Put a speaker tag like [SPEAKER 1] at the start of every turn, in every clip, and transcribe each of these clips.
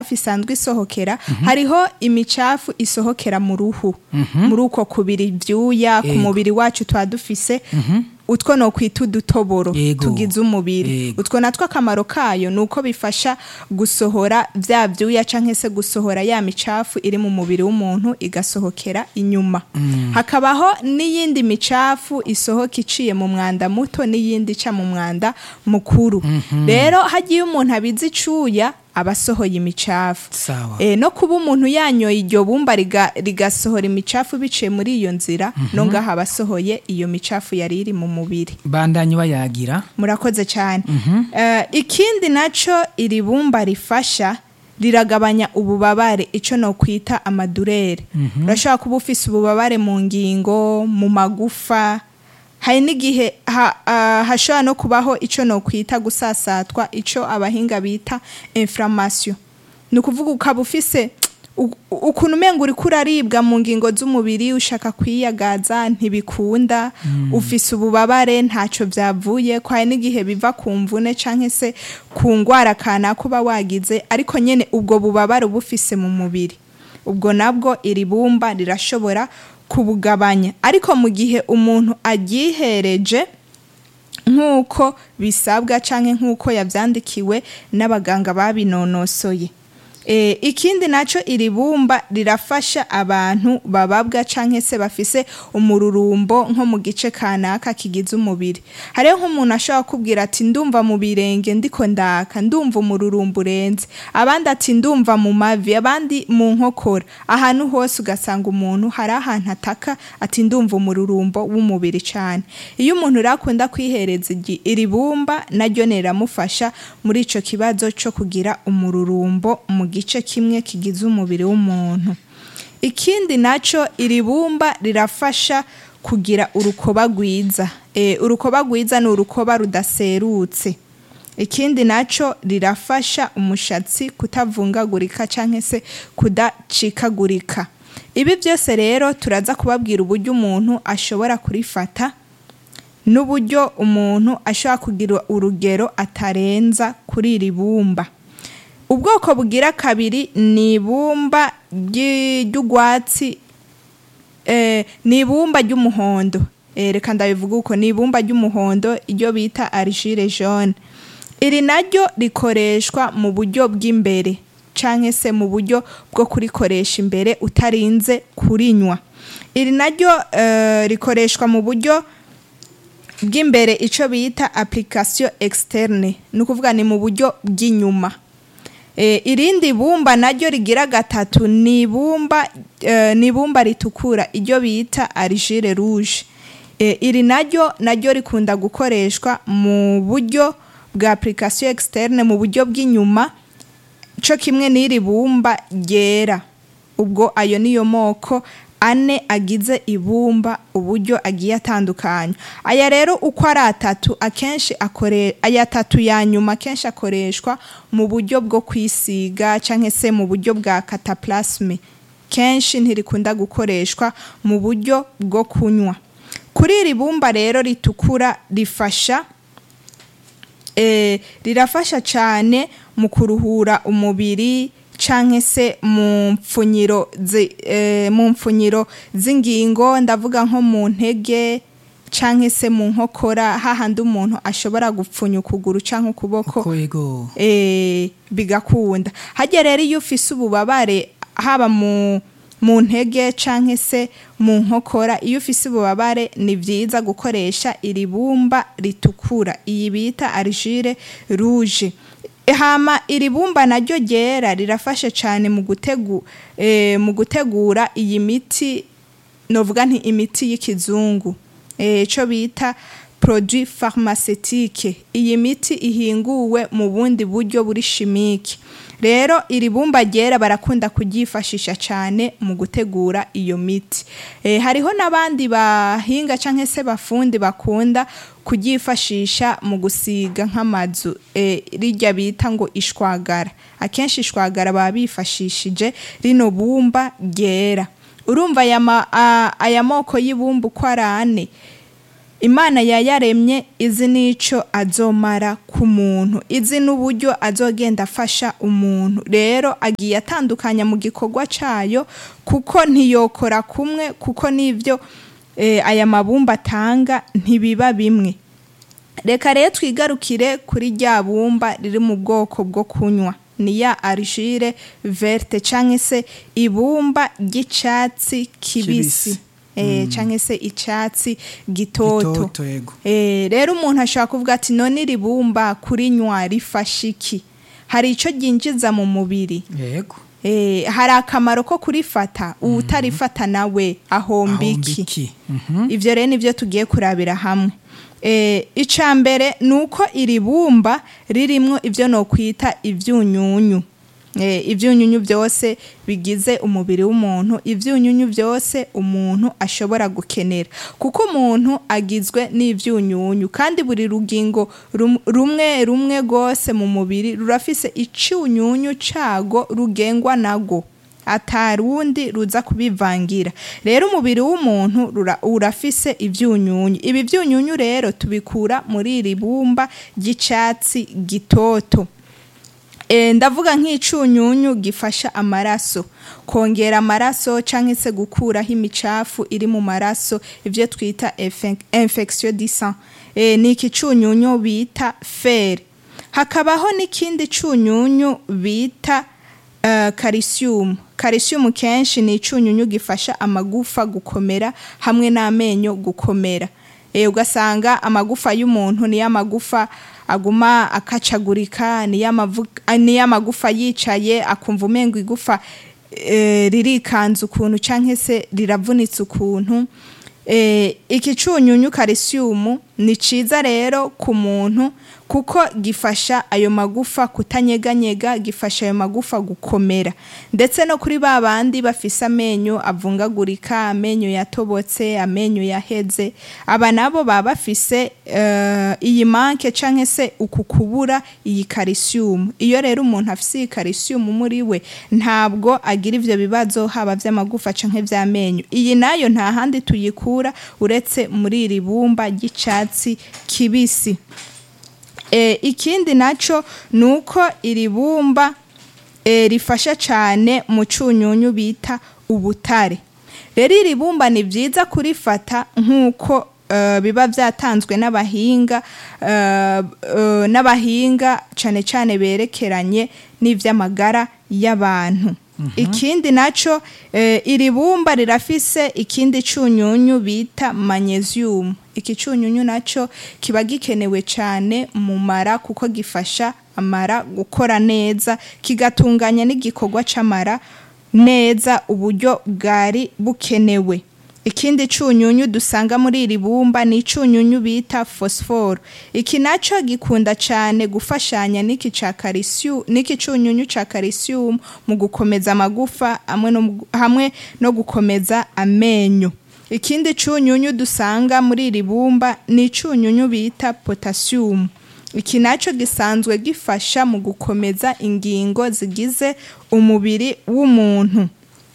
[SPEAKER 1] isanzwe isohokera hariho imicafu isohokera mu ruhu muri uko kubira ivyuya ku
[SPEAKER 2] Yego.
[SPEAKER 1] mubiri wacu twa dufise utwo no kwita udutoboro
[SPEAKER 2] Yego.
[SPEAKER 1] tugize umubiri
[SPEAKER 2] Yego.
[SPEAKER 1] utwo natwo akamaro kayo ni uko bifasha gusohora vya vyuya canke se gusohora ya micafu iri mu mubiri w'umuntu igasohokera inyuma hakabaho n'iyindi micafu isohoka iciye mu mwanda muto n'iyindi ica mu mwanda mukuru rero hagiye umuntu abizi icuya aba asohoye imicafu
[SPEAKER 2] Sawa.
[SPEAKER 1] e, no kuba umuntu yanyoye iryo bumba riga- rigasohora imicafu biciye muri iyo nzira no ngaho aba asohoye iyo micafu yari iri mu mubiri
[SPEAKER 2] bandanye bayagira
[SPEAKER 1] murakoze cyane Eh, ikindi naco iri bumba rifasha riragabanya ububabare ico no kwita amadurere urashobora kuba ufise ububabare mu ngingo mu magufa hari n'igihe ha, ah, hashobora no kubaho ico no kwita gusasatwa ico abahinga bita inflammation ni ukuvuga ukaba ufise u- ukuntu umenga uriko uraribwa mu ngingo z'umubiri ushaka kwiyagaza ntibikunda ufise ububabare ntaco vyavuye ko hari n'igihe biva ku mvune canke se ku ngwara kanaka uba wagize ariko nyene ubwo bubabare uba ufise mu mubiri ubwo nabwo iri bumba rirashobora kubugabanya ariko mu gihe umuntu aryihereje nk'uko bisabwa canke nk'uko yavyandikiwe n'abaganga babinonosoye E, ikindi naco iri bumba rirafasha abantu bababwa canke se bafise umururumbo nko mu gice kanaka kigize umubiri hariho nk'umuntu ashobora kubwira ati ndumva mu birenge ndiko ndaka ndumva umururumbo urenze abandi ati ndumva mu mavi abandi mu nkokora ahantu hose ugasanga umuntu hari ahantu ataka ati ndumva umururumbo w'umubiri cane iyo umuntu rero akunda kwihereza igi- iri bumba naryo riramufasha muri ico kibazo co kugira umururumbo mu gice kimwe kigize umubiri w'umuntu ikindi naco iri bumba rirafasha kugira urukoba rwiza e, urukoba rwiza ni urukoba rudaserutse ikindi naco rirafasha umushatsi kutavungagurika canke se kudacikagurika ibi byose rero turaza kubabwira uburyo umuntu ashobora kurifata n'uburyo umuntu ashobora kugira urugero atarenza kuri iri bumba ubwoko bugira kabiri ni ibumba ry'i- ry'urwatsi eh, ni ibumba ry'umuhondo Eh, reka ndabivuga uko ni ibumba ry'umuhondo iryo bita argile jaune iri naryo rikoreshwa mu buryo bw'imbere canke se mu buryo bwo kurikoresha imbere utarinze kurinywa iri naryo eh, rikoreshwa mu buryo bw'imbere ico bita application externe ni ukuvuga ni mu buryo bw'inyuma e, irindi bumba naryo rigira gatatu ni ibumba e, ni ibumba ritukura iryo bita argile rouge e, iri naryo naryo rikunda gukoreshwa mu buryo bwa application externe mu buryo bw'inyuma co kimwe n'iri bumba ryera ubwo ayo niyo moko ane agize ibumba uburyo agiye atandukanye aya rero uko ari atatu akenshi akore aya atatu ya nyuma akenshi akoreshwa mu buryo bwo kwisiga canke se mu buryo bwa cataplasme kenshi ntirikunda gukoreshwa mu buryo bwo kunywa kuri iri bumba rero ritukura rifasha eh, rirafasha cyane mu kuruhura umubiri canke se mu mpfunyiro zi- eh, mu mpfunyiro z'ingingo ndavuga nko mu ntege canke se mu nkokora hahandi umuntu ashobora gupfunya ukuguru canke ukuboko
[SPEAKER 2] ko yego
[SPEAKER 1] eh, bigakunda hajya rero iyo ufise ububabare haba mu mu ntege canke se mu nkokora iyo ufise ububabare ni vyiza gukoresha iri bumba ritukura iyi bita argile rouge hama iri bumba naryo ryera rirafasha cane mu gutegu eh, mu gutegura iyi miti novuga nti imiti y'ikizungu eh, ico bita produit pharmaceutique iyi miti ihinguwe mu bundi buryo buri chimique rero iri bumba ryera barakunda kuryifashisha cyane mu gutegura iyo miti e, hariho n'abandi bahinga canke se bafundi bakunda kuryifashisha mu gusiga nk'amazu e, rirya bita ngo ishwagara akenshi ishwagara baba bifashishije rino bumba ryera urumva aya ma- a- aya moko y'ibumba uko ari ane imana yayaremye izi n'icyo azomara ku muntu izi n'uburyo azogenda afasha umuntu rero agiye atandukanya mu gikorwa cyayo kuko ntiyokora kumwe kuko n'ibyo eh, aya mabumba atanga ntibiba bimwe reka rero twigarukire kuri rya bumba riri mu bwoko bwo kunywa ni ya argile verte cyangwa se ibumba ry'icyatsi kibisi
[SPEAKER 2] Kibisi.
[SPEAKER 1] eh, cyangwa se icyatsi gitoto
[SPEAKER 2] Gitoto, yego.
[SPEAKER 1] Eh, rero umuntu ashobora kuvuga ati none iri bumba kurinywa rifasha iki hari icyo ryinjiza mu mubiri
[SPEAKER 2] yego
[SPEAKER 1] Eh, hari akamaro ko kurifata uwutarifata nawe ahomba
[SPEAKER 2] ahomba
[SPEAKER 1] iki
[SPEAKER 2] iki Mhm.
[SPEAKER 1] ibyo rero nibyo tugiye kurabira hamwe Eh, icya mbere ni uko iri bumba ririmo ibyo nokwita ibyunyunyu Eh, ibyunyunyu byose bigize umubiri w'umuntu ibyunyunyu byose umuntu ashobora gukenera kuko umuntu agizwe n'ibyunyunyu kandi buri rugingo rum- rumwe rumwe rwose mu mubiri rurafise icyunyunyu cyago rugengwa nago atarundi ruza kubivangira rero umubiri w'umuntu rura- urafise ibyunyunyu ibi byunyunyu rero tubikura muri iri bumba ry'icyatsi gitoto E, ndavuga nk'icunyunyu gifasha amaraso kongera amaraso cyangwa se gukuraho imicafu iri mu maraso ibyo twita infe- infection du sang e, ni iki cunyunyu bita fer hakabaho n'ikindi cunyunyu bita uh, calcium calcium kenshi ni icunyunyu gifasha amagufa gukomera hamwe n'amenyo gukomera e, ugasanga amagufa y'umuntu niyo amagufa aguma akacagurika niyo amavu- ah, niyo amagufa yicaye akumva umengo igufa e, ririkanza ukuntu cyangwa se riravunitse ukuntu e, iki cunyunyu calcium ni ciza rero ku muntu kuko gifasha ayo magufa kutanyeganyega gifasha ayo magufa gukomera ndetse no kuri ba bandi bafise amenyo avungagurika amenyo yatobotse amenyo yaheze aba nabo baba bafise eh, iyi manke canke se uku kubura iyi calcium iyo rero umuntu afise iyi calcium muri we ntabwo agira ivyo bibazo haba vy'amagufa canke vy'amenyo iyi nayo nta handi tuyikura uretse muri iri bumba ry'icatsi kibisi e, ikindi naco ni uko iri bumba e, rifasha cyane mu cunyunyu bita ubutare rero iri bumba ni byiza kurifata nk'uko eh, biba byatanzwe n'abahinga eh, eh, n'abahinga cyane cyane berekeranye n'iby'amagara y'abantu ikindi naco eh, iri bumba rirafise ikindi cunyunyu bita magnesium iki cunyunyu naco kiba gikenewe cyane mu mara kuko gifasha amara gukora neza kigatunganya n'igikorwa c'amara neza uburyo bwari bukenewe ikindi cunyunyu dusanga muri iri bumba ni icunyunyu bita phosphore iki naco gikunda cyane gufashanya n'iki ca calcium n'iki cunyunyu ca calcium mu gukomeza amagufa hamwe no, mu- hamwe no gukomeza amenyo ikindi cunyunyu dusanga muri iri bumba ni icunyunyu bita potassium iki naco gisanzwe gifasha mu gukomeza ingingo zigize umubiri w'umuntu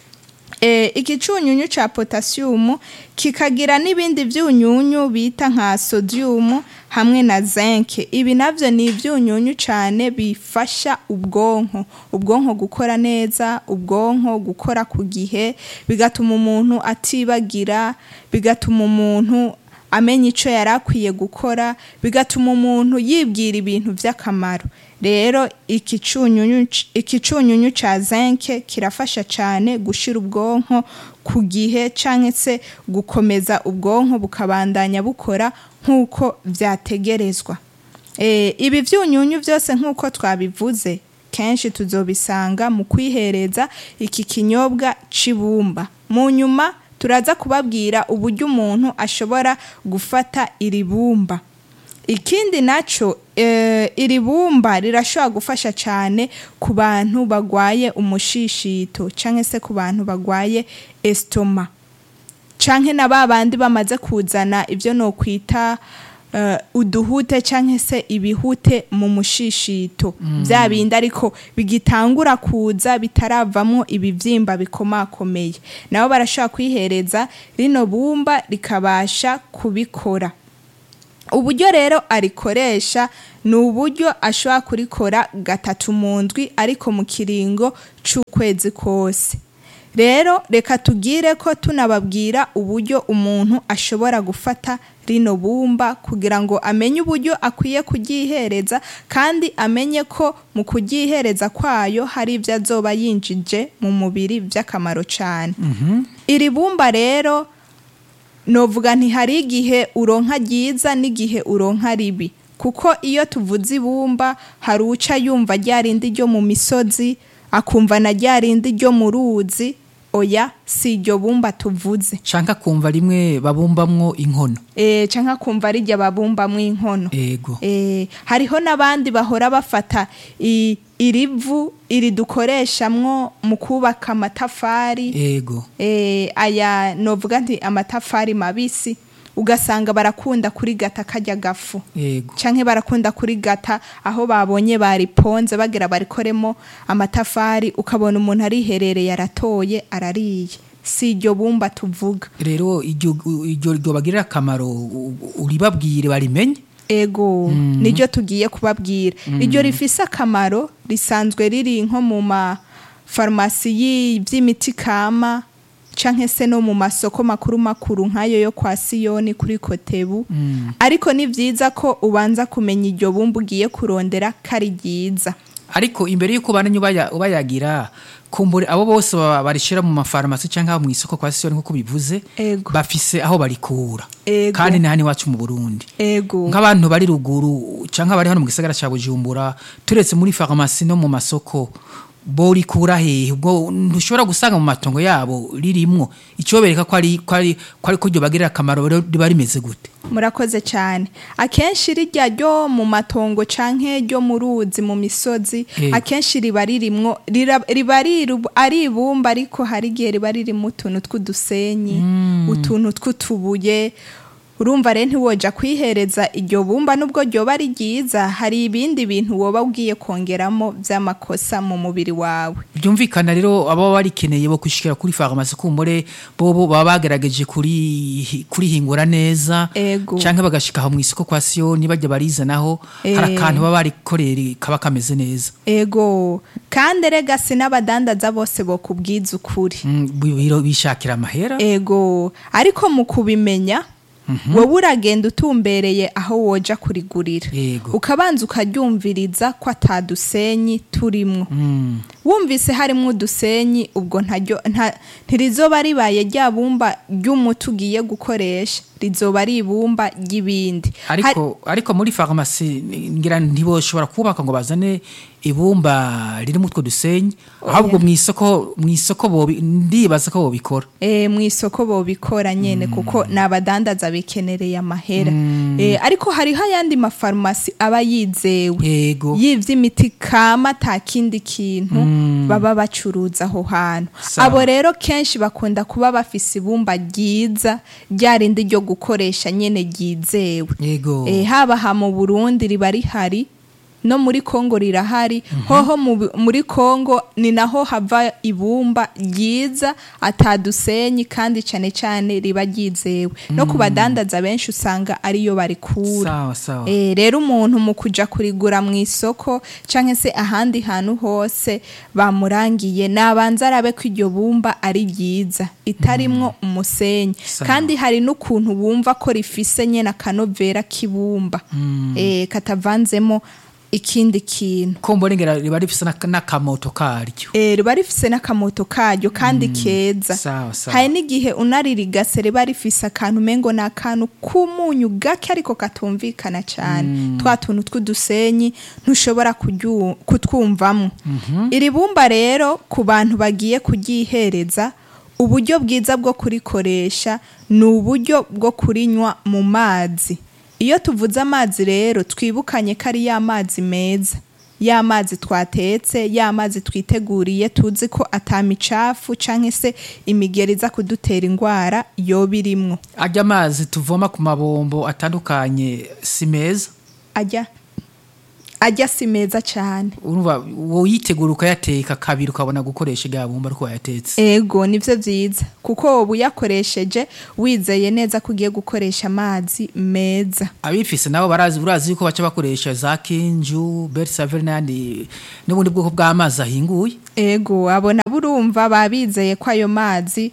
[SPEAKER 1] e, iki cunyunyu ca potassium kikagira n'ibindi vyunyunyu bita nka sodium hamwe na zinc ibi navyo ni ivyunyunyu cane bifasha ubwonko ubwonko gukora neza ubwonko gukora ku gihe bigatuma umuntu atibagira bigatuma umuntu amenya icyo yari akwiye gukora bigatuma umuntu yibwira ibintu by'akamaro rero iki cunyunyu iki cunyunyu ca zinke kirafasha cyane gushira ubwonko ku gihe cyangwa se gukomeza ubwonko bukabandanya bukora nk'uko byategerezwa Eh, ibi byunyunyu byose nk'uko twabivuze kenshi tuzobisanga mu kwihereza iki kinyobwa c'ibumba mu nyuma turaza kubabwira uburyo umuntu ashobora gufata iri bumba ikindi naco eh, iri bumba rirashobora gufasha cyane ku bantu bagwaye umushishito cyangwa se ku bantu bagwaye estoma canke na ba bandi bamaze kuzana ibyo no kwita uh, uduhute canke se ibihute mu mushishito bya bindi ariko bigitangura kuza bitaravamo ibivyimba bikomakomeye nabo barashobora kwihereza rino bumba rikabasha kubikora uburyo rero arikoresha ni uburyo ashobora kurikora gatatu mu ndwi ariko mu kiringo c'ukwezi kose rero reka tugire ko tunababwira uburyo umuntu ashobora gufata rino bumba kugira ngo amenye uburyo akwiye kuryihereza kandi amenye ko mu kuryihereza kwayo hari ibyo azoba yinjije mu mubiri by'akamaro cyane iri bumba rero novuga ntihari igihe uronka ryiza n'igihe uronka ribi kuko iyo tuvuze ibumba hari uca yumva rya rindi ryo mu misozi akumva na rya rindi ryo mu ruzi oya si iryo bumba tuvuze
[SPEAKER 2] canka kumva rimwe babumbamwo inkono
[SPEAKER 1] e, canke akumva rijya babumbamwo inkono
[SPEAKER 2] ego
[SPEAKER 1] e, hariho n'abandi bahora bafata i- irivu iri dukoreshamwo mu kubaka amatafari
[SPEAKER 2] ego
[SPEAKER 1] eh, aya novuga nti amatafari mabisi ugasanga barakunda kurigata kajya gafu
[SPEAKER 2] ego
[SPEAKER 1] canke barakunda kurigata aho babonye bariponze bagira barikoremo amatafari ukabona umuntu ariherereye aratoye arariye si iryo bumba tuvuga
[SPEAKER 2] rero iryo iryo ryobagirira akamaro u- u- uribabwire barimenye
[SPEAKER 1] ego niryo tugiye kubabwira iryo rifise akamaro risanzwe riri nko mu mafarumasi y'iby'imiti kama canke se no mu masoko makuru makuru nk'ayo yo kwa siyoni kuri kotebu ariko ni byiza ko ubanza kumenya iryo bumba ugiye kurondera ko ari ryiza
[SPEAKER 2] ariko imbere y'uko bananye ubaya- ubayagira kumbure abo bose baba barishira mu mafarumasi cyangwa mu isoko kwa siyoni nk'uko bivuze
[SPEAKER 1] Ego.
[SPEAKER 2] bafise aho barikura
[SPEAKER 1] Ego.
[SPEAKER 2] kandi ni hano iwacu mu burundi
[SPEAKER 1] ego
[SPEAKER 2] nk'abantu bari ruguru cyangwa bari hano mu gisagara cya bujumbura turetse muri farumasi no mu masoko bo rikura hehe ubwo ntushobora gusanga mu matongo yabo ririmwo icyo bereka ko ari ko ari ko ari ko ryo bagirira akamaro rero riba rimeze gute
[SPEAKER 1] murakoze cyane akenshi rijya ryo mu matongo canke ryo mu ruzi mu misozi
[SPEAKER 2] Eh.
[SPEAKER 1] akenshi riba ririmwo rira- riba riru- ari ibumba ariko hari igihe riba ririmo utuntu tw'udusenyi utuntu tw'utubuye urumva rero ntiwoja kwihereza iryo bumba nubwo ryoba ari ryiza hari ibindi bintu woba ugiye kongeramo by'amakosa mu mubiri wawe
[SPEAKER 2] byumvikana rero aba barikeneye bo kwishikira kuri farumasi kumbure bo bo baba bagerageje kuri kurihingura neza
[SPEAKER 1] Ego.
[SPEAKER 2] cyangwa bagashika aho mu isoko kwa siyoni bajya barizanaho hari
[SPEAKER 1] Eh.
[SPEAKER 2] akantu baba barikorera kaba kameze neza
[SPEAKER 1] ego kandi rega si n'abadandaza bose bokubwiza ukuri
[SPEAKER 2] Mm, bi- biro- bishakira amahera
[SPEAKER 1] ego ariko mu kubimenya wowe uragenda utumbereye aho woja kurigurira
[SPEAKER 2] Yego.
[SPEAKER 1] ukabanza ukaryumviriza ko atadusenyi turimwo
[SPEAKER 2] Mm.
[SPEAKER 1] wumvise harimo udusenyi ubwo ntaryo nta- ntirizoba ribaye rya bumba ry'umuti ugiye gukoresha rizoba ari ibumba ry'ibindi Hari-
[SPEAKER 2] ariko ariko muri farumasi ngira ntiboshobora kubaka ngo bazane ibumba ririmo utwo dusenyi ahubwo mu isoko mu isoko bobi ndibaza ko bobikora
[SPEAKER 1] e, mu isoko bobikora nyene kuko ni abadandaza bikenereye amahera e, ariko hariho ayandi mafarumasi aba yizewe
[SPEAKER 2] yego
[SPEAKER 1] y'ivy'imiti kama ata kindi kintu baba bacuruza aho hantu
[SPEAKER 2] Sawa.
[SPEAKER 1] abo rero kenshi bakunda kuba bafise ibumba ryiza rya rindi ryo gukoresha nyene ryizewe
[SPEAKER 2] yego
[SPEAKER 1] e, haba ha mu burundi riba rihari no muri kongo rirahari hoho mu bi- muri kongo ni naho hava ibumba ryiza atadusenyi kandi cane cane riba ryizewe no ku badandaza benshi usanga ariyo barikura
[SPEAKER 2] sawa sawa
[SPEAKER 1] Eh, rero umuntu mu kuja kurigura mu isoko canke se ahandi hantu hose bamurangiye nabanza arabe ko iryo bumba ari ryiza itarimwo umusenyi
[SPEAKER 2] Sawa.
[SPEAKER 1] kandi hari n'ukuntu wumva ko rifise nyene akanovera k'ibumba eh, katavanzemo ikindi kintu
[SPEAKER 2] kombo ngera riba rifise n'aka- n'akamoto karyo
[SPEAKER 1] Eh, riba rifise n'akamoto karyo kandi keza
[SPEAKER 2] sawa sawa
[SPEAKER 1] hari n'igihe unaririgase riba rifise akantu umengo ni akantu k'umunyu gake ariko katumvikana cyane twa tuntu tw'udusenyi ntushobora kuryu- kutwumvamo iri bumba rero ku bantu bagiye kuryihereza uburyo bwiza bwo kurikoresha ni uburyo bwo kurinywa mu mazi iyo tuvuze amazi rero twibukanye ko ari ya mazi meza ya mazi twatetse ya mazi twiteguriye tuzi ko atamicafu canke se imigeri iza kudutera indwara yoba irimwo
[SPEAKER 2] ajya amazi tuvoma ku mabombo atandukanye si meza
[SPEAKER 1] ajya ajya si meza cyane
[SPEAKER 2] urumva woyitegura ukayateka kabiri ukabona gukoresha irya bumba ariko wayatetse
[SPEAKER 1] ego nivyo vyiza kuko woba uyakoresheje wizeye neza ko ugiye gukoresha amazi meza
[SPEAKER 2] abifise nabo barazi urazi yuko baca bakoresha za kinju bersaveri n'ayandi n'ubundi bwoko bw'amazi ahinguye
[SPEAKER 1] ego abona burumva babizeye ko ayo mazi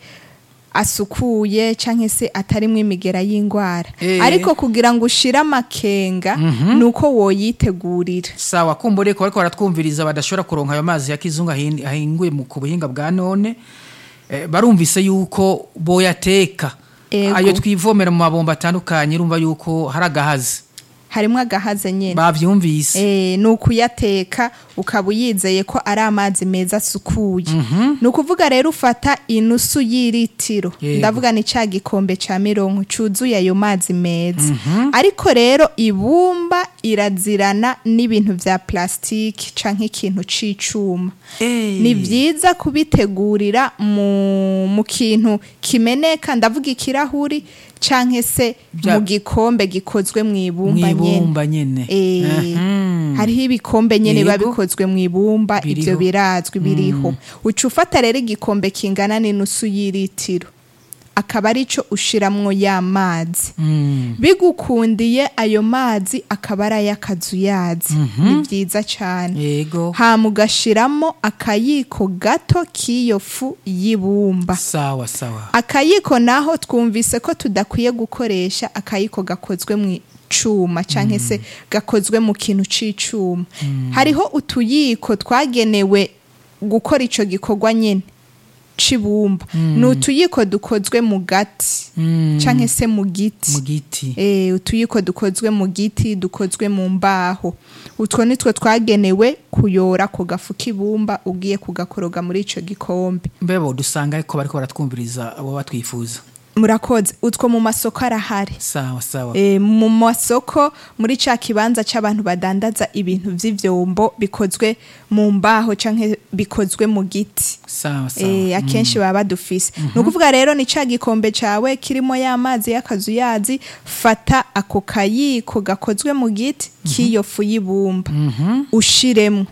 [SPEAKER 1] asukuye canke se atarimwo imigera y'ingwara
[SPEAKER 2] Eh.
[SPEAKER 1] ariko kugira ngo ushire amakenga nuko woyitegurira
[SPEAKER 2] sawa kumbure ko bariko baratwumviriza badashobora kuronka ayo mazi ya kizungu ahin- ahinguye mu ku buhinga bwa none eh, barumvise yuko boyateka
[SPEAKER 1] Ego.
[SPEAKER 2] ayo twivomera mu mabomba atandukanye urumva yuko hari agahazi
[SPEAKER 1] harimwo agahaze nyene
[SPEAKER 2] bavyumvise
[SPEAKER 1] Eh, ni ukuyateka ukaba uyizeye ko ari amazi meza asukuye ni ukuvuga rero ufata inusu y'iritiro
[SPEAKER 2] Yego.
[SPEAKER 1] ndavuga ni cya gikombe cya mirongo cyuzuye ayo mazi meza ariko rero ibumba irazirana n'ibintu bya plasitiki canke ikintu c'icuma
[SPEAKER 2] Eh.
[SPEAKER 1] ni byiza kubitegurira mu, mu kintu kimeneka ndavuga ikirahuri canke se
[SPEAKER 2] Bya-
[SPEAKER 1] mu gikombe gikozwe mu ibumba nyene
[SPEAKER 2] mwibumba nyene
[SPEAKER 1] Eh,
[SPEAKER 2] Mhm.
[SPEAKER 1] hariho ibikombe nyene biba
[SPEAKER 2] Yego.
[SPEAKER 1] bikozwe mu ibumba
[SPEAKER 2] Biriho.
[SPEAKER 1] ivyo birazwi biriho uca ufata rero igikombe kingana n'inusu y'iritiro akaba arico ushiramwo ya mazi
[SPEAKER 2] Mm.
[SPEAKER 1] bigukundiye ayo mazi akaba ari ay'akazuyazi ni vyiza cane
[SPEAKER 2] yego
[SPEAKER 1] hama ugashiramo akayiko gato k'iyo fu y'ibumba
[SPEAKER 2] sawa sawa
[SPEAKER 1] akayiko naho twumvise ko tudakwiye gukoresha akayiko gakozwe mu cuma canke se gakozwe mu kintu c'icuma hariho utuyiko twagenewe gukora ico gikorwa nyene c'ibumba ni utuyiko dukozwe mu gati
[SPEAKER 2] Mm.
[SPEAKER 1] canke se mu giti
[SPEAKER 2] mu giti
[SPEAKER 1] Eh, utuyiko dukozwe mu giti dukozwe mu mbaho utwo nitwo twagenewe kuyora ku gafu k'ibumba ugiye kugakoroga muri ico gikombe
[SPEAKER 2] mbebo dusanga ariko bariko baratwumviriza abo batwifuza
[SPEAKER 1] murakoze utwo mu masoko arahari
[SPEAKER 2] sawa sawa
[SPEAKER 1] e, mu masoko muri ca kibanza c'abantu badandaza ibintu vy'ivyombo bikozwe mu mbaho canke bikozwe mu giti
[SPEAKER 2] sawa sawa
[SPEAKER 1] e, akenshi baba badufise ni ukuvuga rero ni ca gikombe cawe kirimo ya mazi y'akazuyazi fata ako kayiko gakozwe mu giti k'iyo fu y'ibumba ushiremwo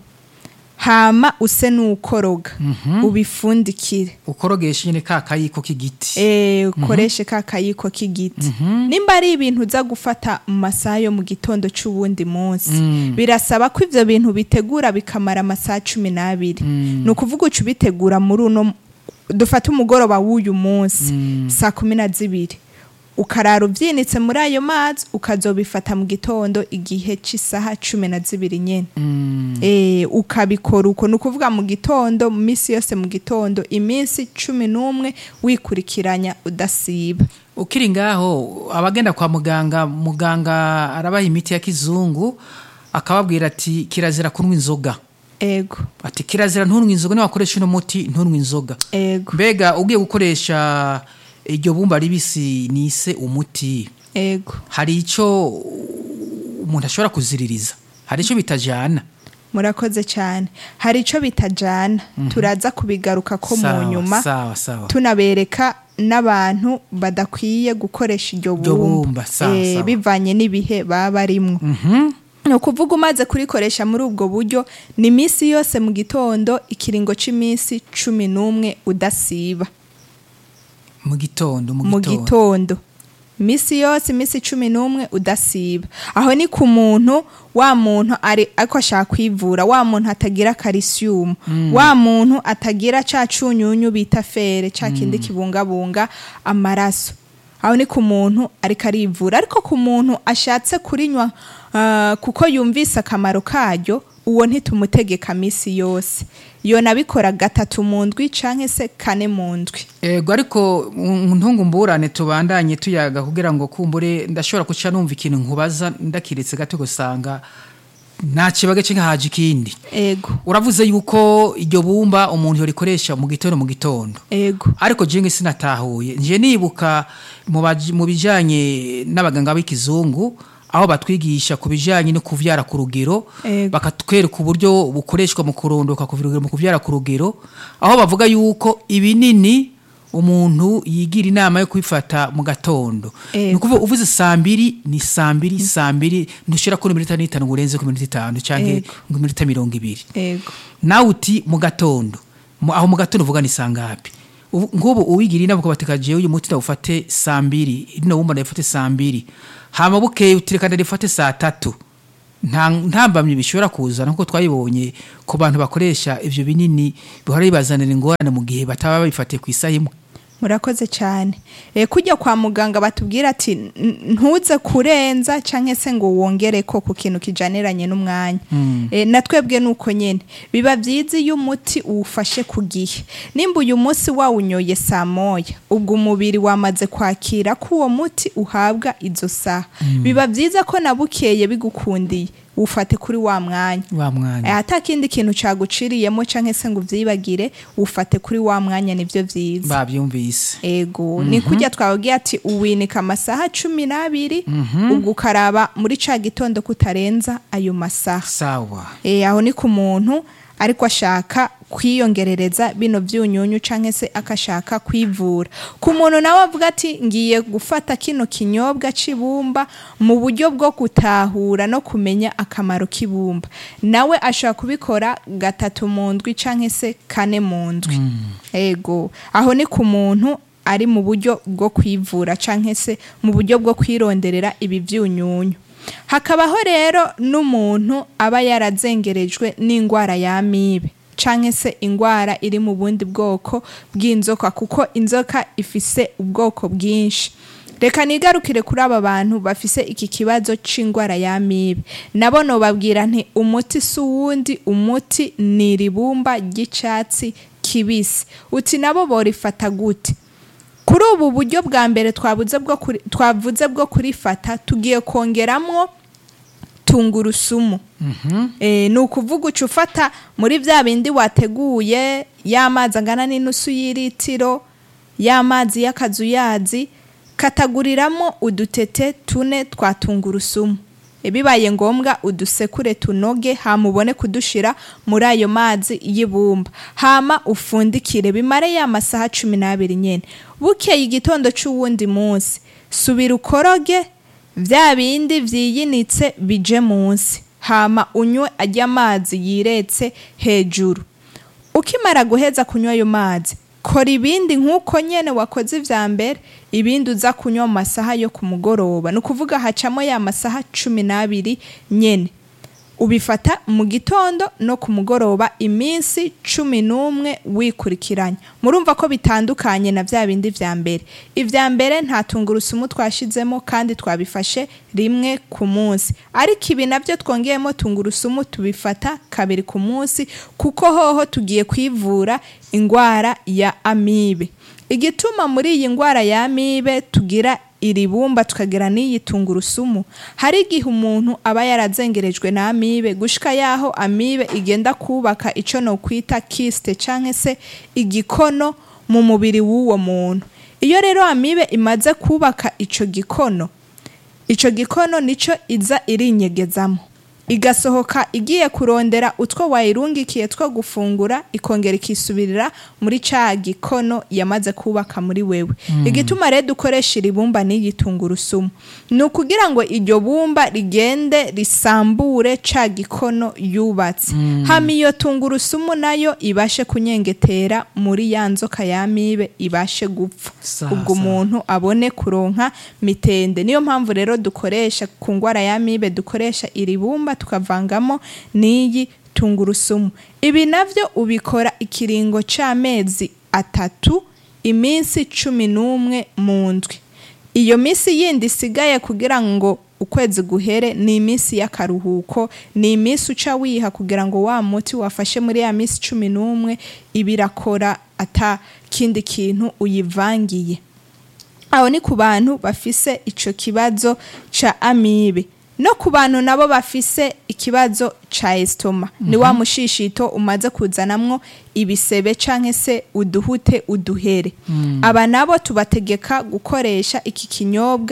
[SPEAKER 1] hama use n'ukoroga ubifundikire
[SPEAKER 2] ukorogesha nyene ka kayiko k'igiti
[SPEAKER 1] Eh, ukoreshe ka kayiko k'igiti nimba ari ibintu uza gufata mu masaha yo mu gitondo c'uwundi munsi birasaba ko ivyo bintu bitegura bikamara amasaha cumi n'abiri ni ukuvuga uca ubitegura muri uno dufate umugoroba w'uyu munsi saa kumi na zibiri ukarara uvyinitse muri ayo mazi ukazobifata mu gitondo igihe c'isaha cumi na zibiri nyene
[SPEAKER 2] Mm.
[SPEAKER 1] eh, ukabikora uko ni ukuvuga mu gitondo mu minsi yose mu gitondo iminsi cumi n'umwe wikurikiranya udasiba
[SPEAKER 2] ukiri ngaho abagenda kwa muganga muganga arabaha imiti ya kizungu akababwira ati kirazira kunywa inzoga
[SPEAKER 1] ego
[SPEAKER 2] ati kirazira ntunywe inzoga niwakoresha uno muti ntunywe inzoga
[SPEAKER 1] ego
[SPEAKER 2] mbega ugiye gukoresha iryo bumba ribisi nise umuti
[SPEAKER 1] ego
[SPEAKER 2] hari ico umuntu ashobora kuziririza hari ico bitajana
[SPEAKER 1] murakoze cyane hari ico bitajana turaza kubigaruka ko mu
[SPEAKER 2] Sawa,
[SPEAKER 1] nyuma
[SPEAKER 2] sawa sawa
[SPEAKER 1] tunabereka n'abantu badakwiye gukoresha iryo
[SPEAKER 2] Iryo
[SPEAKER 1] bumba
[SPEAKER 2] bumba, sawa,
[SPEAKER 1] Eh,
[SPEAKER 2] sawa.
[SPEAKER 1] bivanye n'ibihe baba barimwo
[SPEAKER 2] Mhm.
[SPEAKER 1] ni ukuvuga umaze kurikoresha muri ubwo buryo ni iminsi yose mu gitondo ikiringo cy'iminsi cumi n'umwe udasiba
[SPEAKER 2] mu gitondo mu
[SPEAKER 1] mu
[SPEAKER 2] gitondo
[SPEAKER 1] gitondo iminsi yose iminsi cumi n'umwe udasiba aho ni ku muntu wa muntu ari ariko ashaka kwivura wa muntu atagira karisiyumu wa muntu atagira ca cunyunyu bita fere ca kindi kibungabunga amaraso aho ni ku muntu ariko arivura ariko ku muntu ashatse kurinywa ah, kuko yumvise akamaro karyo uwo ntitumutegeka minsi yose yo nabikora gatatu mu ndwi canke se kane mu ndwi
[SPEAKER 2] ego ariko mu ntungu mburane tubandanye tuyaga kugira ngo kumbure ndashobora kuca numva ikintu nkubaza ndakiretse gato gusanga nta kibaga cyangwa haje ikindi
[SPEAKER 1] ego
[SPEAKER 2] uravuze yuko iryo bumba umuntu yorikoresha mu gitondo mu gitondo
[SPEAKER 1] ego
[SPEAKER 2] ariko jenga sinatahuye nje nibuka mu baji- mu bijanye n'abaganga b'ikizungu aho batwigisha ku bijanye no kuvyara ku rugero
[SPEAKER 1] Ego.
[SPEAKER 2] bakatwereka uburyo bukoreshwa mu kurondoka ku rugero mu kuvyara ku rugero aho bavuga yuko ibinini umuntu yigira inama yo kwifata mu gatondo
[SPEAKER 1] Ego.
[SPEAKER 2] ni ukuvuga uvuze saa mbiri ni saa mbiri saa mbiri ntushira ko iminota n'itanu ngo urenze ku minota itanu cyangwa
[SPEAKER 1] Ego.
[SPEAKER 2] ngo iminota mirongo ibiri
[SPEAKER 1] ego
[SPEAKER 2] nawe uti mu gatondo Mu- aho mu gatondo uvuga ni saa ngapi Ubu- nk'ubu uwigira inama ukabateka jewe uyu muti ndawufate saa mbiri rino wumva ndayifate saa mbiri hama bukeye utireka ndayifate saa tatu nta ntambamye bishobora kuzana nk'uko twayibonye ku bantu bakoresha ivyo binini bihora bibazanira ingorane mu gihe bataba babifatiye ku isaha imwe
[SPEAKER 1] murakoze cyane e, kujya kwa muganga batubwira ati "N- ntuze kurenza cyangwa se ngo wongere ko ku kintu kijaniranye n'umwanya e, na twebwe nuko nyine biba byiza iyo umuti uwufashe ku gihe nimba uyu munsi wawunyoye saa moya ubwo umubiri wamaze kwakira ko uwo muti uhabwa izo saha biba byiza ko na bukeye bigukundiye ufate kuri wa mwanya
[SPEAKER 2] wa mwanya
[SPEAKER 1] Eh, ata kindi kintu caguciriyemo canke se ngo uvyibagire ufate kuri wa mwanya nivyo vyiza
[SPEAKER 2] bavyumvise
[SPEAKER 1] ego ni kurya twababwiye ati uwinika amasaha cumi n'abiri ubwo ukaraba muri ca gitondo kutarenza ayo masaha
[SPEAKER 2] sawa
[SPEAKER 1] e, aho ni ku muntu ariko ashaka kwiyongerereza bino byunyunyu canke se akashaka kwivura ku muntu nawe avuga ati ngiye gufata kino kinyobwa c'ibumba mu buryo bwo gutahura no kumenya akamaro k'ibumba nawe ashobora kubikora gatatu mu ndwi canke se kane mu ndwi ego aho ni ku muntu ari mu buryo bwo kwivura canke se mu buryo bwo kwironderera ibi byunyunyu hakabaho rero n'umuntu aba yarazengerejwe n'indwara y'amibe canke se indwara iri mu bundi bwoko bw'inzoka kuko inzoka ifise ubwoko bwinshi reka nigarukire kuri aba bantu bafise iki kibazo c'indwara y'amibe nabo nobabwira nti umuti si uwundi umuti ni iribumba ry'icatsi kibisi uti nabo borifata gute kuri ubu buryo bwa mbere twabuze bwo kuri- twavuze bwo kurifata tugiye kongeramwo tungurusumu Eh, ni ukuvuga uca ufata muri bya bindi wateguye y'amazi angana n'inusu y'iritiro y'amazi y'akazuyazi kataguriramo udutete tune twa tungurusumu E, bibaye ngombwa udusekure tunoge hama ubone kudushira muri ayo mazi y'ibumba hama ufundikire bimare ya masaha cumi n'abiri nyene bukeye igitondo c'uwundi munsi subira ukoroge vya bindi vyiyinitse bije munsi hama unywe ajya amazi yiretse hejuru ukimara guheza kunywa ayo mazi kora ibindi nk'uko nyene wakoze ivya mbere ibindi uza kunywa mu masaha yo ku mugoroba ni ukuvuga hacamo ya masaha cumi n'abiri nyene ubifata mu gitondo no ku mugoroba iminsi cumi n'umwe wikurikiranya murumva ko bitandukanye na bya bindi vya mbere ivya mbere nta tungurusumu twashizemo kandi twabifashe rimwe ku munsi ariko ibi nabyo twongeyemo tungurusumu tubifata kabiri ku munsi kuko hoho tugiye kwivura indwara ya amibe igituma muri iyi ndwara ya amibe tugira iri bumba tukagira n'iyi tungurusumu hari igihe umuntu aba yarazengerejwe na amibe gushika yaho amibe igenda kubaka ico no kwita kiste canke se igikono mu mubiri w'uwo muntu iyo rero amibe imaze kubaka ico gikono ico gikono nico iza irinyegezamo igasohoka igiye kurondera utwo wayirungikiye two gufungura ikongera ikisubirira muri ca gikono yamaze kubaka muri wewe igituma rero dukoresha iri bumba n'iyi tungurusumu ni ukugira ngo iryo bumba rigende risambure ca gikono yubatse hama iyo tungurusumu nayo ibashe kunyengetera muri ya nzoka y'amibe ibashe gupfa
[SPEAKER 2] Sawa,
[SPEAKER 1] ubwo
[SPEAKER 2] sawa.
[SPEAKER 1] umuntu abone kuronka mitende niyo mpamvu rero dukoresha ku ngwara y'amibe dukoresha iri bumba tukavangamo n'iyi tungurusumu ibi navyo ubikora ikiringo c'amezi atatu iminsi cumi n'umwe mu ndwi iyo minsi yindi isigaye kugira ngo ukwezi guhere ni iminsi y'akaruhuko ni iminsi uca wiha kugira ngo wa muti wafashe muri ya minsi cumi n'umwe iba irakora ata kindi kintu uyivangiye aho ni ku bantu bafise ico kibazo ca amibe no ku bantu nabo bafise ikibazo ca estoma ni wa mushishito umaze kuzanamwo ibisebe canke se uduhute uduhere aba nabo tubategeka gukoresha iki kinyobwa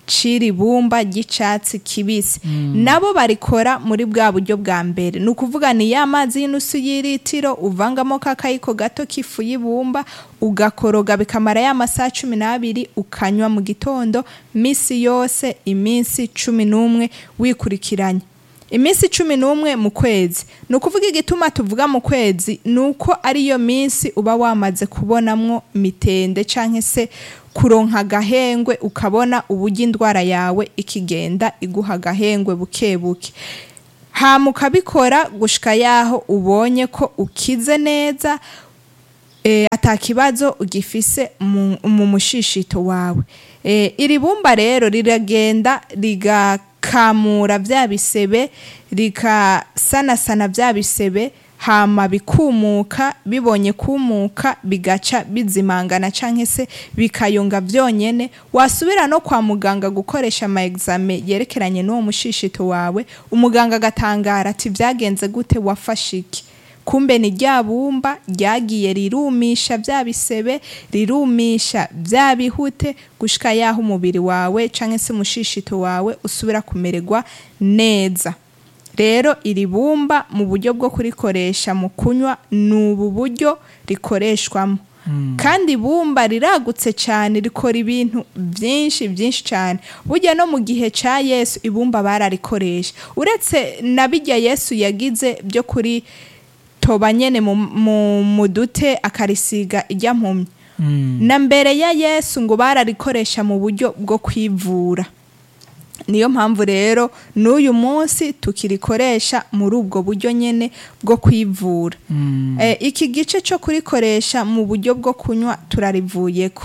[SPEAKER 1] ciri bumba ry'icatsi kibisi nabo barikora muri bwa buryo bwa mbere ni ukuvuga ni ya mazi y'inusu y'iritiro uvangamo kakayiko gato k'ifu y'ibumba ugakoroga bikamara ya masaha cumi n'abiri ukanywa mu gitondo misi yose iminsi cumi n'umwe wikurikiranya iminsi cumi n'umwe mu kwezi ni ukuvuga igituma tuvuga mu kwezi ni uko ariyo minsi uba wamaze kubonamwo mitende cyangwa se kuronka agahengwe ukabona uburyo indwara yawe ikigenda iguha agahengwe buke buke hama ukabikora gushika yaho ubonye ko ukize neza e, ata kibazo ugifise mu, mu mushishito wawe e, iri bumba rero riragenda rigakamura vya bisebe rikasanasana vya bisebe hama bikumuka bibonye kumuka bigaca bizimangana canke se bikayunga vyonyene wasubira no kwa muganga gukoresha ama exame yerekeranye n'uwo mushishito wawe umuganga agatangara ati vyagenze gute wafashe iki kumbe ni rya bumba ryagiye rirumisha vya bisebe rirumisha vya bihute gushika yaho umubiri wawe canke se umushishito wawe usubira kumererwa neza rero iri bumba mu buryo bwo kurikoresha mu kunywa ni ubu buryo rikoreshwamo kandi ibumba riragutse cyane rikora ibintu byinshi byinshi cyane burya no mu gihe cya yesu ibumba bararikoresha uretse na bijya yesu yagize byo kuri toba nyene mu, mu, mu dute akarisiga ijya mpumyi na mbere ya yesu ngo bararikoresha mu buryo bwo kwivura niyo mpamvu rero n'uyu munsi tukirikoresha muri ubwo buryo nyine bwo kwivura Eh, iki gice cyo kurikoresha mu buryo bwo kunywa turarivuyeko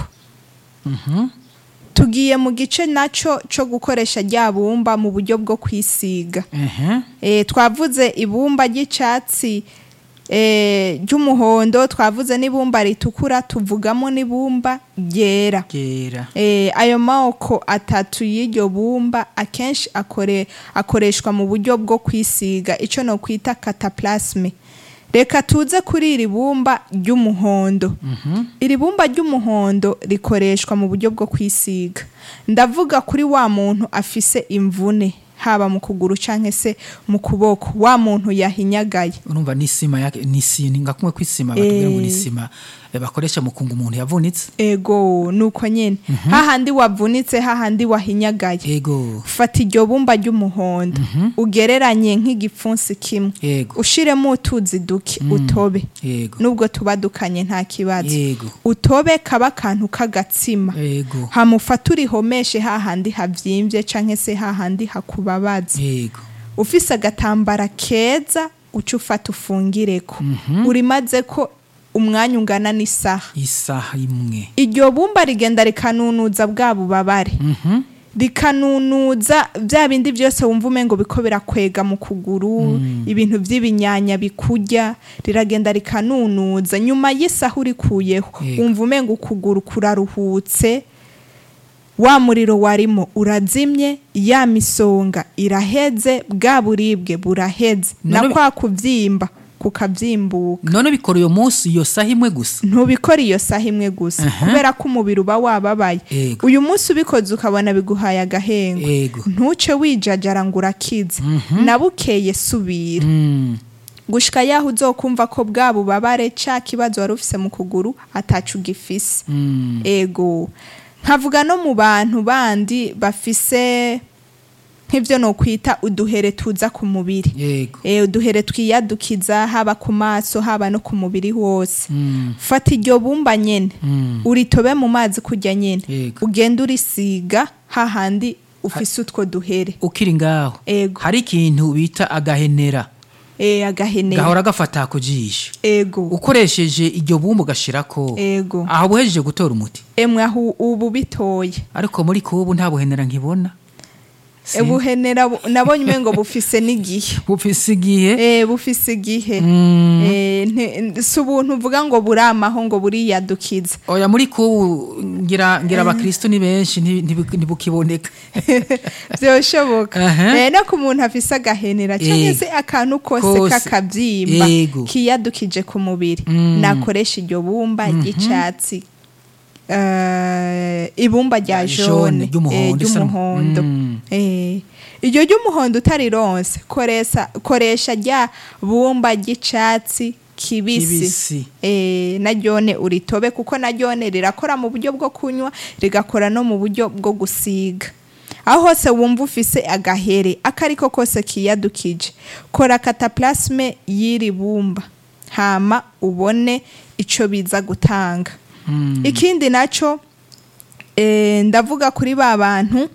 [SPEAKER 1] tugiye mu gice nacyo cyo gukoresha rya bumba mu buryo bwo kwisiga
[SPEAKER 2] ehe
[SPEAKER 1] Eh, twavuze ibumba ry'icyatsi eh, ry'umuhondo twavuze n'ibumba ritukura tuvugamo n'ibumba ryera
[SPEAKER 2] gera
[SPEAKER 1] Eh, ayo moko atatu y'iryo bumba akenshi akore, akoreshwa mu buryo bwo kwisiga icyo no kwita cataplasme reka tuze kuri iri bumba ry'umuhondo iri bumba ry'umuhondo rikoreshwa mu buryo bwo kwisiga ndavuga kuri wa muntu afise imvune haba mu kuguru canke se mu kuboko wa muntu yahinyagaye
[SPEAKER 2] urumva n'isima yake n'isini ngakumwe kwisima batubwira ngo
[SPEAKER 1] Eh.
[SPEAKER 2] n'isima eh, bakoresha mu kunga umuntu yavunitse
[SPEAKER 1] ego nuko nyene hahandi wavunitse hahandi wahinyagaye
[SPEAKER 2] ego
[SPEAKER 1] fata iryo bumba ry'umuhondo ugereranye nk'igipfunsi kimwe
[SPEAKER 2] ego
[SPEAKER 1] ushiremo utuzi duke utobe
[SPEAKER 2] ego
[SPEAKER 1] nubwo tuba dukanye nta kibazo
[SPEAKER 2] Yego.
[SPEAKER 1] utobe kaba akantu k'agatsima
[SPEAKER 2] ego
[SPEAKER 1] hamufata urihomeshe hahandi havyimbye canke se hahandi hakubabaza
[SPEAKER 2] ego
[SPEAKER 1] ufise agatambara keza uca ufata ufungireko urimaze ko umwanya ungana n'isaha
[SPEAKER 2] isaha imwe
[SPEAKER 1] iryo bumba rigenda rikanunuza bwa bubabare rikanunuza bya bindi byose wumva umengo biko birakwega mu kuguru ibintu by'ibinyanya bikurya riragenda rikanunuza nyuma y'isaha urikuyeho
[SPEAKER 2] Yego.
[SPEAKER 1] wumva umengo ukuguru kuraruhutse wa muriro warimo urazimye ya misonga iraheze bwa buribwe buraheze na
[SPEAKER 2] None bi-
[SPEAKER 1] kwa kubyimba kukabyimbuka
[SPEAKER 2] none bikora uyo munsi iyo saha imwe gusa
[SPEAKER 1] ntubikora iyo saha imwe gusa
[SPEAKER 2] Aha.
[SPEAKER 1] kubera ko umubiri uba wababaye
[SPEAKER 2] Ego.
[SPEAKER 1] uyu munsi ubikoze ukabona biguhaye agahengo
[SPEAKER 2] ego
[SPEAKER 1] ntuce wijajara ngo urakize na bukeye subira
[SPEAKER 2] Mm.
[SPEAKER 1] gushika yaho uzokumva ko bwa bubabare ca kibazo wari ufise mu kuguru atacu ugifise
[SPEAKER 2] Mm.
[SPEAKER 1] ego nkavuga no mu bantu bandi bafise nk'ivyo nokwita uduhere tuza ku mubiri
[SPEAKER 2] ego
[SPEAKER 1] e, uduhere twiyadukiza haba ku maso haba no ku mubiri wose
[SPEAKER 2] Mm.
[SPEAKER 1] fata iryo bumba nyene
[SPEAKER 2] Mm.
[SPEAKER 1] uritobe mu mazi kurya nyene
[SPEAKER 2] Yego.
[SPEAKER 1] ugenda urisiga hahandi ufise utwo duhere
[SPEAKER 2] ukiri ngaho
[SPEAKER 1] ego
[SPEAKER 2] hari ikintu bita agahenera
[SPEAKER 1] e, agahenera
[SPEAKER 2] gahora gafata ku jisho
[SPEAKER 1] ego
[SPEAKER 2] ukoresheje iryo bumbu ugashirako
[SPEAKER 1] ego
[SPEAKER 2] aho buhejeje gutora umuti
[SPEAKER 1] emwe aho ubu bitoye
[SPEAKER 2] ariko muri kubu nta buhenera nkibona Si-
[SPEAKER 1] ubuhenera bu- nabonye umengo bufise n'igihe
[SPEAKER 2] bufise igihe
[SPEAKER 1] e, bufise igihe
[SPEAKER 2] Mm.
[SPEAKER 1] e, nte- si ubuntu uvuga ngo buramaho ngo buriyadukiza
[SPEAKER 2] oya muri kubu ngira ngira abakristo ni benshi nti- ntibu- ntibukiboneka
[SPEAKER 1] byoshoboka
[SPEAKER 2] Aha.
[SPEAKER 1] Eh, no ku muntu afise agahenera cyangwa
[SPEAKER 2] Yego.
[SPEAKER 1] se akantu kose
[SPEAKER 2] Kose.
[SPEAKER 1] k'akabyimba
[SPEAKER 2] Yego.
[SPEAKER 1] kiyadukije ku mubiri
[SPEAKER 2] Mm.
[SPEAKER 1] nakoresha iryo bumba ry'icyatsi eh, ibumba rya
[SPEAKER 2] Rya
[SPEAKER 1] jone
[SPEAKER 2] jaune, ry'umuhondo,
[SPEAKER 1] eh,
[SPEAKER 2] isa n'um-
[SPEAKER 1] ry'umuhondo
[SPEAKER 2] Mm.
[SPEAKER 1] Eh, iryo ry'umuhondo utarironse koresha koresha rya bumba ry'icatsi kibisi
[SPEAKER 2] Kibisi.
[SPEAKER 1] eh, na ryone uritobe kuko na ryone rirakora mu buryo bwo kunywa rigakora no mu buryo bwo gusiga aho hose wumva ufise agahere akariko kose kiyadukije kora kataplasme y'iri bumba hama ubone ico biza gutanga ikindi naco eh, ndavuga kuri ba bantu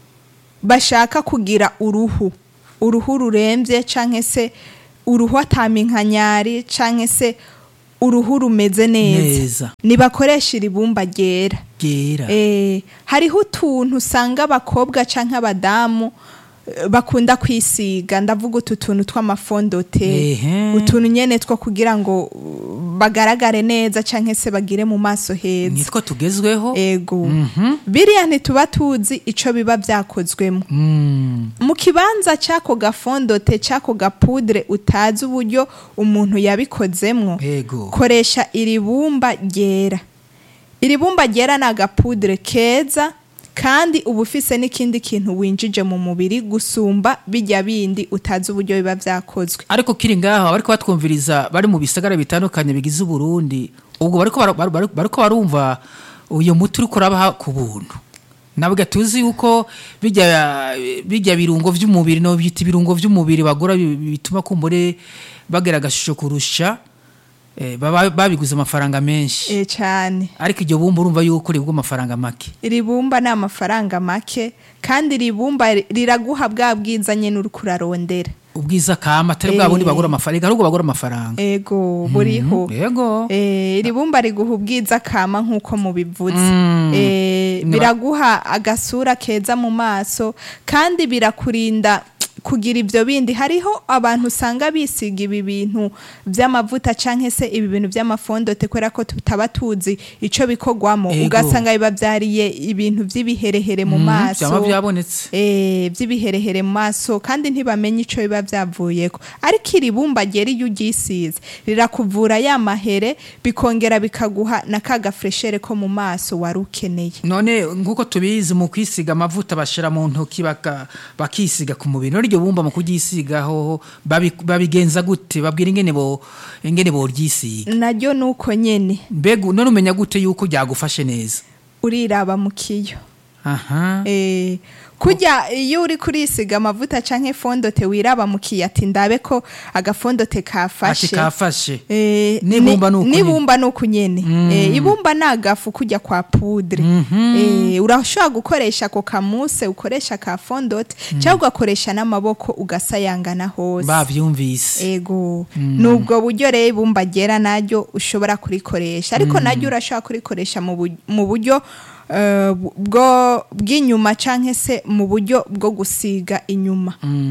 [SPEAKER 1] bashaka kugira uruhu uruhu rurembye canke se uruhu ataminkanyari canke se uruhu rumeze neza
[SPEAKER 2] Neza.
[SPEAKER 1] nibakoresha iri bumba ryera
[SPEAKER 2] ryera
[SPEAKER 1] Eh, hariho utuntu usanga abakobwa canke abadamu eh, bakunda kwisiga ndavuga utu tuntu tw'amafondote
[SPEAKER 2] Ehe.
[SPEAKER 1] utuntu nyene two kugira ngo uh, bagaragare neza canke se bagire mu maso heza
[SPEAKER 2] nitwo tugezweho
[SPEAKER 1] ego
[SPEAKER 2] Mhm.
[SPEAKER 1] biriya ntituba tuzi ico biba vyakozwemo
[SPEAKER 2] Mm.
[SPEAKER 1] mu kibanza c'ako gafondote c'ako gapudre utazi uburyo umuntu yabikozemwo
[SPEAKER 2] ego
[SPEAKER 1] koresha iri bumba ryera iri bumba ryera ni agapudre keza kandi uba ufise n'ikindi kintu winjije mu mubiri gusumba bijya bindi utazi uburyo biba vyakozwe
[SPEAKER 2] ariko kiri ngaho bariko batwumviriza bari mu bisagara bitandukanye bigize uburundi ubwo bariko bara- bara- bara- bariko barumva uyu muti uriko urabaha ku buntu nabwo tuzi yuko bijya bijya birungo vy'umubiri no byita ibirungo vy'umubiri bagura bi- bituma kumbure bagera agashusho kurusha eh, baba babiguze amafaranga menshi
[SPEAKER 1] e cane
[SPEAKER 2] ariko iryo bumba urumva yuko ribwa amafaranga make
[SPEAKER 1] iri bumba ni amafaranga make kandi iri bumba riraguha bwa bwiza nyene uriko urarondera
[SPEAKER 2] ubwiza kama atari bwa bundi
[SPEAKER 1] Eh.
[SPEAKER 2] bagura amafaranga ahubwo bagura amafaranga
[SPEAKER 1] ego buriho
[SPEAKER 2] yego
[SPEAKER 1] Eh, iri bumba riguha ubwiza kama nk'uko mubivuze
[SPEAKER 2] Mm.
[SPEAKER 1] Eh,
[SPEAKER 2] Niba-
[SPEAKER 1] biraguha agasura keza mu maso kandi birakurinda kugira ibyo bindi hariho abantu usanga bisiga ibi bintu by'amavuta canke se ibi bintu by'amafondote kubera ko tutaba tuzi ico bikorwamo
[SPEAKER 2] Ego.
[SPEAKER 1] ugasanga bibavyariye ibintu vy'ibiherehere mu
[SPEAKER 2] Mm,
[SPEAKER 1] maso
[SPEAKER 2] vyama vyabonetse
[SPEAKER 1] eh by'ibiherehere mu maso kandi ntibamenye ico biba byavuyeko ariko iri bumba ryera iyo uryisize rirakuvura ya mahere bikongera bikaguha na ka gafreshere ko mu maso wari ukeneye
[SPEAKER 2] none nk'uko tubizi mu kwisiga amavuta bashira mu ntoki baka- bakisiga ku mubiri none iryo bumba mu kuryisigaho babi- babigenza gute babwira ingene bo ingene boryisiga
[SPEAKER 1] naryo nuko nyene
[SPEAKER 2] mbega none umenya gute yuko ryagufashe neza
[SPEAKER 1] uriraba mu kiyo
[SPEAKER 2] aha
[SPEAKER 1] eh kujya iyo uri kurisiga amavuta canke fondote wiraba mu kiyo ati ndabe ko agafondote
[SPEAKER 2] ati
[SPEAKER 1] kafashe
[SPEAKER 2] kafashe
[SPEAKER 1] Eh,
[SPEAKER 2] N'ibumba
[SPEAKER 1] ni-
[SPEAKER 2] nuko nyene.
[SPEAKER 1] n'ibumba nuko nyene Eh, ibumba ni agafu kujya kwa pudre Eh, urashobora gukoresha ako kamuse ukoresha ka fondote cyangwa ugakoresha n'amaboko ugasayangana hose
[SPEAKER 2] bavyumvise
[SPEAKER 1] ego nubwo buryo rero ibumba ryera naryo ushobora kurikoresha ariko naryo urashobora kurikoresha mu bu- mu buryo eh, bwo bw'inyuma canke se mu buryo bwo gusiga inyuma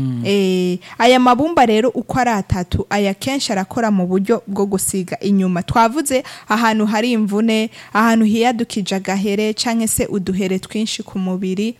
[SPEAKER 1] Eh, aya mabumba rero uko ari atatu aya kenshi arakora mu buryo bwo gusiga inyuma twavuze ahantu hari imvune ahantu hiyadukije agahere canke se uduhere twinshi ku mubiri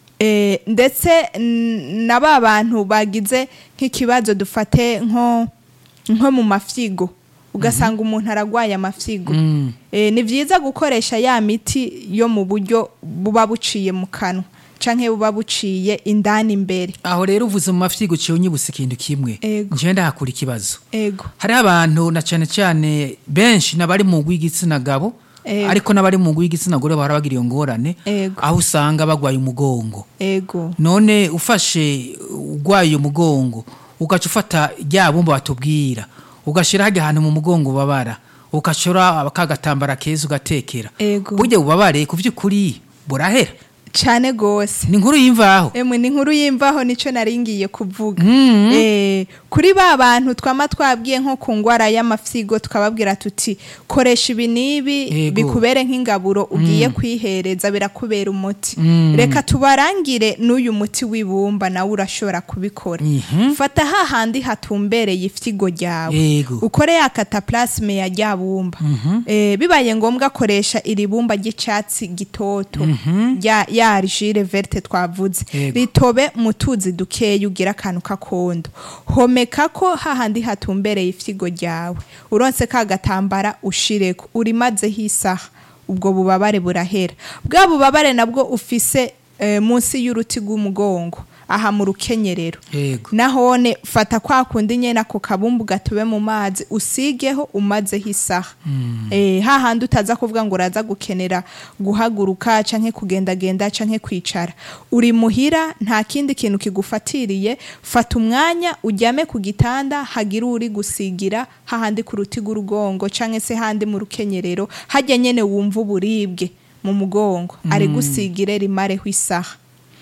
[SPEAKER 1] Eh, ndetse n- na ba bantu bagize nk'ikibazo dufate nko nko mu mafyigo ugasanga umuntu aragwaye amafyigo
[SPEAKER 2] Mm.
[SPEAKER 1] Eh, ni byiza gukoresha ya miti yo mu buryo buba buciye mu kanwa canke buba buciye indani imbere
[SPEAKER 2] aho rero uvuze mu mafyigo ciye unyibutse ikintu kimwe
[SPEAKER 1] Ego.
[SPEAKER 2] nje ndahakura ikibazo
[SPEAKER 1] ego
[SPEAKER 2] hariho abantu na cyane cyane benshi n'abari mu rw'igitsina gabo
[SPEAKER 1] Ego.
[SPEAKER 2] ariko n'abari mu rw'igitsina gore bahora bagira iyo ngorane
[SPEAKER 1] Ego.
[SPEAKER 2] aho usanga bagwaye umugongo
[SPEAKER 1] ego
[SPEAKER 2] none ufashe urwaye umugongo ugaca ufata rya bumba batubwira ugashyira hajya ahantu mu mugongo ubabara ugashora kagatambara keza ugatekera
[SPEAKER 1] Ego.
[SPEAKER 2] burya ubabare ku by'ukuri burahera
[SPEAKER 1] cane gose
[SPEAKER 2] ni inkuru y'imvaho
[SPEAKER 1] emwe ni inkuru y'imvaho nico naringiye kuvuga
[SPEAKER 2] Mhm.
[SPEAKER 1] eh, kuri ba bantu twama twabwiye nko ku ngwara y'amafyigo tukababwira tuti koresha ibi n'ibi
[SPEAKER 2] Yego.
[SPEAKER 1] bikubere nk'ingaburo ugiye kwihereza birakubera umuti
[SPEAKER 2] Mm.
[SPEAKER 1] reka tubarangire n'uyu muti w'ibumba nawe urashobora kubikora
[SPEAKER 2] Mhm.
[SPEAKER 1] fata hahandi hatumbereye ifyigo ryawe
[SPEAKER 2] Yego.
[SPEAKER 1] ukore ya kataplasme ya rya bumba eh, bibaye ngombwa koresha iri bumba ry'icatsi gitoto rya ya argile verte twavuze
[SPEAKER 2] Yego.
[SPEAKER 1] ritobe mu tuzi dukeya ugira akantu k'akondo homeka ko hahandi hatumbereye ifyigo ryawe uronse ka gatambara ushireko urimazeho isaha ubwo bubabare burahera bwa bubabare nabwo ufise eh, munsi y'uruti rw'umugongo aha mu rukenyerero
[SPEAKER 2] yego
[SPEAKER 1] nahone fata kwa kundi nyene ako kabumbu gatube mu mazi usigeho umazeho isaha eh, hahandi utaza kuvuga ngo uraza gukenera guhaguruka canke kugendagenda canke kwicara uri muhira nta kindi kintu kigufatiriye fata umwanya uryame ku gitanda hagira uri gusigira hahandi ku ruti rw'urugongo canke se handi mu rukenyerero harya nyene wumva uburibwe mu mugongo ari gusigire rimareho isaha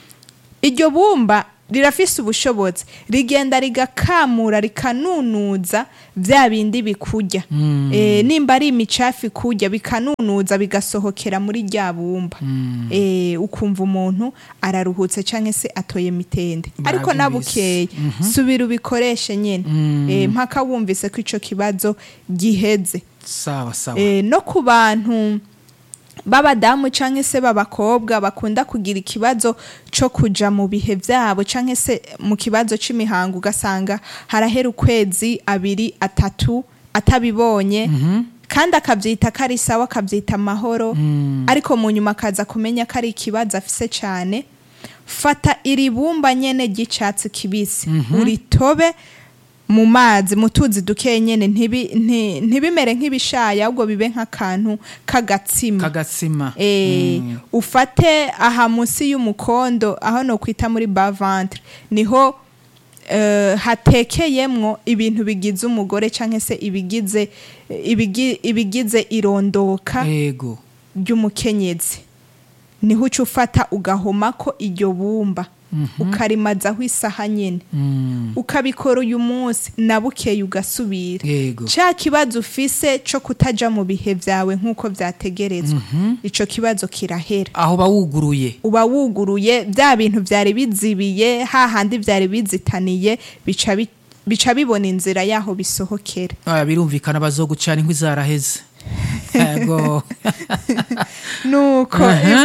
[SPEAKER 1] iryo bumba rirafise ubushobozi rigenda rigakamura rikanunuza bya bindi bikurya e, nimba ari imicafu ikurya bikanunuza bigasohokera muri rya bumba e, ukumva umuntu araruhutse canke se atoye mitende ariko
[SPEAKER 2] Baravyumvise.
[SPEAKER 1] nabukeye subira ubikoreshe nyene e, mpaka wumvise ko ico kibazo giheze
[SPEAKER 2] sawa sawa
[SPEAKER 1] e, no ku bantu b'abadamu canke se b'abakobwa bakunda kugira ikibazo co kuja mu bihe vyabo canke se mu kibazo c'imihango ugasanga harahera ukwezi abiri atatu atabibonye kandi akavyita ko ari sawa akavyita amahoro ariko mu nyuma akaza kumenya ko ari ikibazo afise cane fata iri bumba nyene ry'icatsi kibisi uritobe mu mazi mu tuzi duke nyene ntibi- nti- ntibimere nk'ibishaya ahubwo bibe nk'akantu k'agatsima
[SPEAKER 2] kagatsima
[SPEAKER 1] Eh, ufate aha munsi y'umukondo aho no kwita muri bas ventre niho eh, hatekeyemwo ibintu bigize umugore canke se ibigize ibigi- ibigize irondoka
[SPEAKER 2] yego
[SPEAKER 1] ry'umukenyezi niho uca ufata ugahomako iryo bumba ukarimazaho isaha nyene
[SPEAKER 2] Mm,
[SPEAKER 1] ukabikora uyu munsi na bukeye ugasubira
[SPEAKER 2] yego
[SPEAKER 1] ca kibazo ufise co kutaja mu bihe vyawe nk'uko vyategerezwa ico kibazo kirahera
[SPEAKER 2] aho bawuguruye
[SPEAKER 1] uba wuguruye bya bintu vyari bizibiye hahandi vyari bizitaniye bica bi- bica bibona inzira yaho bisohokera
[SPEAKER 2] Ah, birumvikana bazogucana inkwi zaraheze yego
[SPEAKER 1] nuko
[SPEAKER 2] Aha.